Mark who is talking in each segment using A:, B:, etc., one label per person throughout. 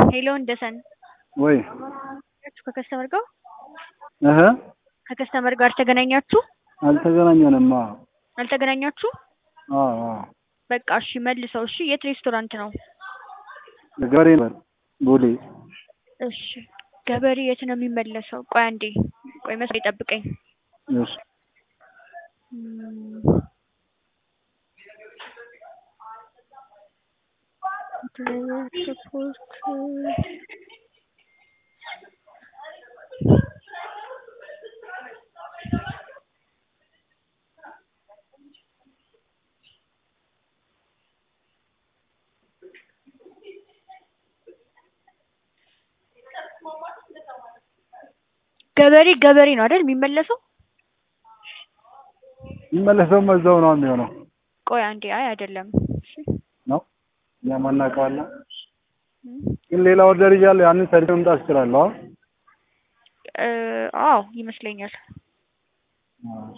A: ሄሎ እንደሰን
B: ወይ
A: ከከስተመር ጋር
B: እህ
A: ከከስተመር ጋር ተገናኛችሁ?
B: አልተገናኘንም። አዎ
A: አልተገናኛችሁ?
B: አዎ አዎ።
A: በቃ እሺ መልሰው። እሺ የት ሬስቶራንት ነው?
B: ገበሬ ነበር ቦሌ።
A: እሺ ገበሬ የት ነው የሚመለሰው? ቆይ አንዴ ቆይ መስሎኝ ጠብቀኝ።
B: እሺ
A: እም፣ ሰፖርት ገበሬ ገበሬ ነው አይደል የሚመለሰው?
B: የሚመለሰውም እዛው ነው የሚሆነው
A: ቆይ አንዴ አይ አይደለም። እሺ
B: ነው እኛም አናውቀዋለን።
A: እም፣
B: ግን ሌላ ኦርደር እያለ ያንን ሰርቼ መምጣት እችላለሁ። አዎ
A: እ አዎ ይመስለኛል።
B: አዎ።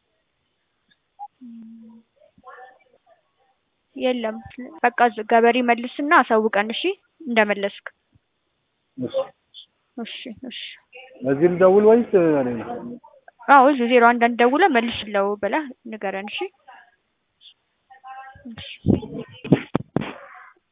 A: የለም በቃ ዝ- ገበሬ መልስና አሳውቀን እሺ እንደመለስክ።
B: እሺ
A: እሺ እሺ
B: በዚህ ልደውል ወይስ ሌላ?
A: አዎ እዚህ ዜሮ አንድ አንድ ደውለህ መልስለው ብለህ ንገረን እሺ። እሺ